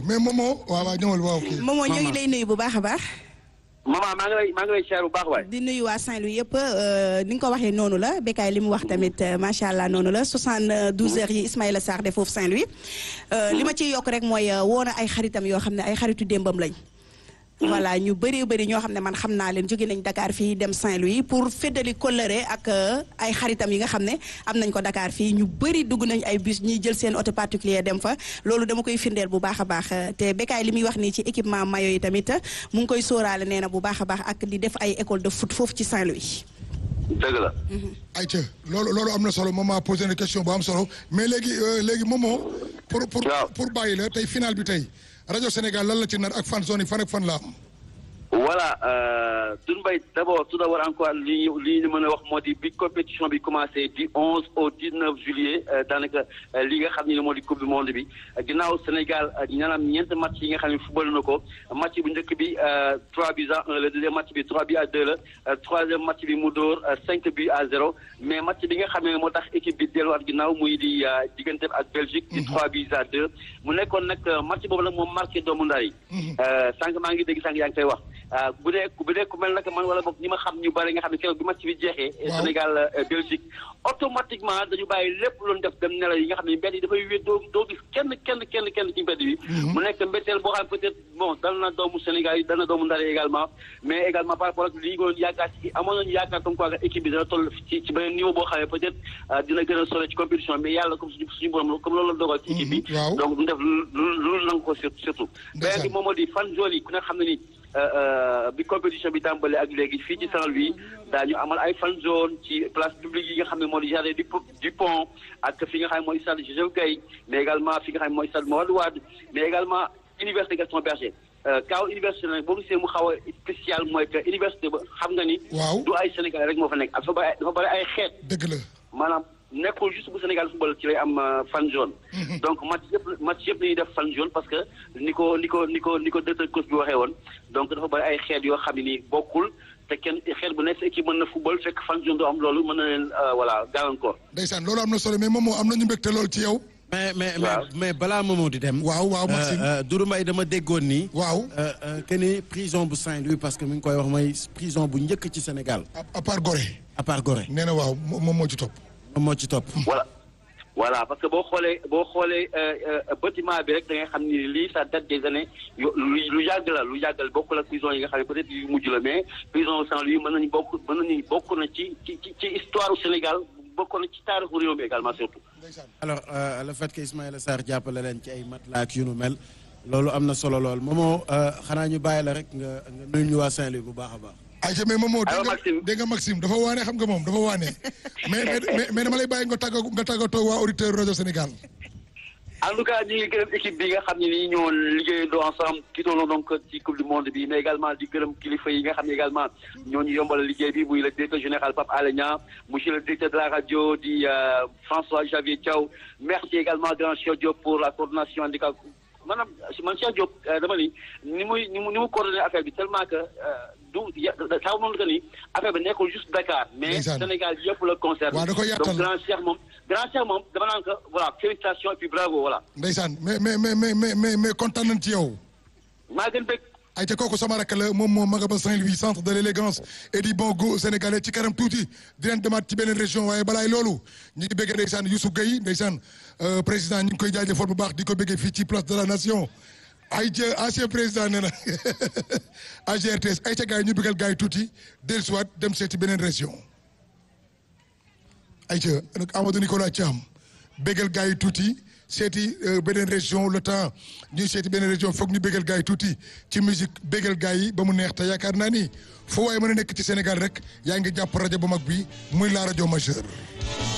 mais Momo waaw waaw ñëwal waaw kii. Momo ñoo ngi lay nuyu bu baax a baax. maman maa ngi lay maa ngi lay siyaar bu baax waay. di nuyu waa Saint-Louis yëpp ni nga ko waxee noonu la Bécaye li mu wax tamit macha allah noonu la 72 heures yi Ismaïla Sarr de foofu Saint-Louis. li ma ciy yokk rek mooy woo na ay xaritam yoo xam ne ay xaritu démbam lañ. voilà ñu bëree bëri ñoo xam ne man xam naa leen jóge nañ Dakar fii dem Saint-Louis pour féddali kóllëre ak ay xaritam yi nga xam ne am nañ ko Dakar fii ñu bëri dugg nañ ay bus ñiy jël seen auto particulier dem fa loolu dama koy firndeel bu baax a baax te Bécaye li muy wax nii ci équipement maillot yi tamit mu ngi koy sóoraale nee na bu baax a baax ak di def ay école de foot foofu ci Saint-Louis. dëgg la. ayca loolu loolu am na solo moom maa posé une question bu am solo mais léegi léegi Momo. pour pour pour bàyyi la tey final bi tey. rajo Sénégal lan la ci nar ak fan zone yi fan ak fan la am. voilà Doudou Mbaye d' abord tout d' abord encore li ñu li ñu mën a wax moo di bi compétition bi commencé du 11 au 19 juillet daanaka li nga xam ne moo di coupe du monde bi ginnaaw Sénégal ñaanaam ñeent match yi nga xam ne football na ko match bu njëkk bi 3 buts à 1 le deuxième match bi 3 buts à 2 la troisième match bi mu dóor 5 buts à 0 mais match bi nga xam ne moo tax équipe bi delluwaat ginnaaw muy di diggante ak Belgique. di 3 buts à 2 mu nekkoon nag match boobu nag moom marqué doomu ndar yi. sànq maa ngi dégg sànq yaa ngi koy wax. bu dee bu dee ku mel nag man wala boog ñi ma xam ñu bari nga xam ne keroog bi match bi jeexee. Sénégal Belgique automatiquement dañu bàyyi lépp loolu def dem nelaw yi nga xam ne mbedd yi dafay wéet doo doo gis kenn kenn kenn kenn ci mbedd bi. mu nekk mbetteel boo xam peut-être bon dal na doomu Sénégal yi dal na doomu Ndar également mais également par rapport ak li ñu doon yaakaar ci amoon nañu yaakaar comme quoi équipe bi dana toll ci ci beneen niveau boo xam ne peut-être dina gën a sore ci compétition mais yàlla comme suñu suñu borom comme loolu la dogal ci équipe bi. donc du def lu lu nangu ko surtout. beneen bi moom moo di fan zone yi ku ne xam ne ni bi compétition bi tàmbale ak léegi fii ci Saint-Louis daañu amal ay fan zone ci place publique yi nga xam ne moo di jardin du du pont ak fi nga xam ne mooy stade Joseph Gueye mais également fi nga xam ne mooy stade Mawade Wade mais également université Gaston Berger kaaw université nag boo gisee mu xaw a spécial mooy que université ba xam nga ni. waaw du ay Sénégalais rek moo fa nekk dafa bari dafa bari ay xeet. dëgg la maanaam nekkul juste bu Sénégal football ci lay am fan zone. donc match yëpp match yëpp dañuy def fan zone parce que ni ko ni ko ni ko ni ko directeur coach bi waxee woon donc dafa bari ay xeet yoo xam ne nii bokkul te kenn xeet bu nekk sa équipe mën na football fekk fan zone doo am loolu mën na leen voilà gàllankoor. ndeysaan loolu am na solo mais moom moo am nañu mbégte lool ci yow. mais mais mais balaa Momo di dem. waaw waaw Maxime Doudou Mbaye dama déggoon ni. waaw que ni prison bu Saint-Louis parce que mi ngi koy wax mooy prison bu njëkk ci Sénégal. à part Gorée. à part Gorée. nee na waaw moom moo ci topp. moom moo ci topp. voilà voilà parce que boo xoolee boo xoolee bâtiment bi rek da ngay xam ni lii ça date des années yu lu yàgg la lu yàggal bokkul ak prison yi nga xam ne peut-être yu mujj la mais prison Saint-Louis mën nañu bokk mën nañu bokk na ci ci ci histoire du Sénégal bokk na ci taarixu réew mi également surtout. alors le fait que Ismaïla Sarr jàppale leen ci ay matelas ak yu nu mel loolu am na solo lool Momo xanaa ñu bàyyi la rek nga nga nuyu ñu waa Saint-Louis bu baax a baax. ayca mais Momo allo dégg nga Maxime dégg nga Maxime dafa waane xam nga moom dafa waane mais mais mais dama lay bàyyi nga tàggatoo nga tàggatoo waa auditeur rajo Sénégal. en tout cas ñu ngi gërëm équipe bi nga xam ne nii ñoo liggéeyandoo ensemble ki doon donc ci coupe du monde bi mais également di gërëm kilifa yi nga xam ne également ñoo ñu yombal liggéey bi muy le directeur général Pape Alé Niang monsieur le directeur de la radio di François Javier Thiaw merci également grand Cheikh Diop pour la coordination handicap maanaam man Cheikh Diop dama ni ni muy ni mu ni mu coordonné affaire bi tellement que du saa moom que ni affaire bi nekkul juste Dakar. mais Ndeysaan. Sénégal yëpp la concerne. waaw da koy yaatal. donc grand Cheikh moom grand Cheikh moom dama naan ko voilà félicitations et puis bravo voilà. ndeysaan mais mais mais mais mais mais mais kontaan nañ ci yow. maa gën bëgg. ayca kooku sama rakk la moom moo maga ba Saint-Louis centre de l'élégance et du bon goût sénégalais ci kanam tuuti di leen demaat ci beneen région waaye balaay loolu ñu ngi bëggee ndeysaan Youssou Gueye ndeysaan euh, président ñu ngi koy jaajëfal bu baax di ko bëggee fii ci place de la nation ayca ancien président nee na AGRTS ayca gars yi ñu bëggal gars yi tuuti dellusiwaat dem seeti beneen région ayca nag Amadou Nicolas Thiam bëggal gars yi tuuti seeti euh, beneen région le temps ñuy seeti beneen région foog ñu bëggal gars yi tuuti ci musique bëggal gars yi ba mu neex te yaakaar naa ni foo waaye mën a nekk ci Sénégal rek yaa ngi jàpp rajo bu mag bi muy la rajo majeure